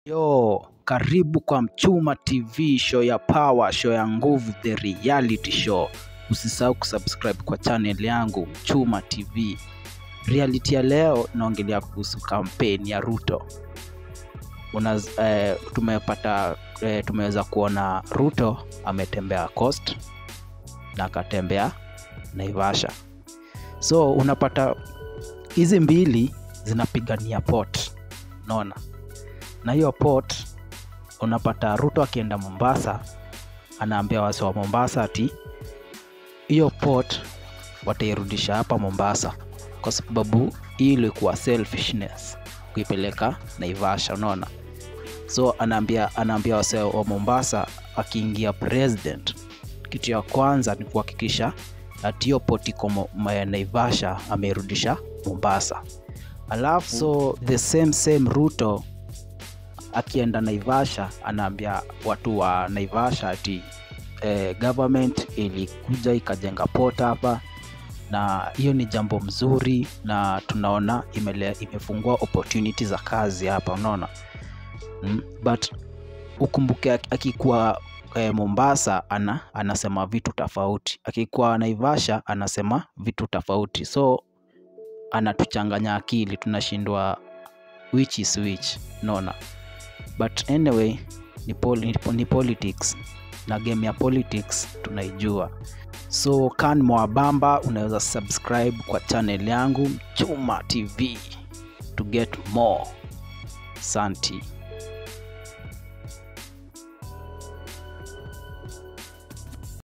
Yo, karibu kwa Mchuma TV, show ya power, show ya nguvu, the reality show. Usisahau kusubscribe kwa channel yangu Mchuma TV. Reality ya leo naongelea kuhusu kampeni ya Ruto. Una, eh, tumepata eh, tumeweza kuona Ruto ametembea Coast na akatembea Naivasha. So unapata hizi mbili zinapigania port, unaona na hiyo port unapata Ruto akienda Mombasa, anaambia wasi wa Mombasa ati hiyo port watairudisha hapa Mombasa, kwa sababu hii ilikuwa selfishness kuipeleka Naivasha, unaona. So anaambia anaambia wasi wa Mombasa, akiingia president, kitu ya kwanza ni kuhakikisha ati hiyo port iko Mo- ma- Naivasha ameirudisha Mombasa. Alafu so the same same Ruto akienda Naivasha anaambia watu wa Naivasha ati eh, government ilikuja ikajenga port hapa na hiyo ni jambo mzuri na tunaona imele, imefungua opportunity za kazi hapa unaona mm? but ukumbuke ak- akikuwa eh, Mombasa ana, anasema vitu tofauti akikuwa Naivasha anasema vitu tofauti so anatuchanganya akili tunashindwa which is which unaona but anyway ni, pol ni, ni politics na game ya politics tunaijua so kan mwabamba unaweza subscribe kwa channel yangu chuma tv to get more santi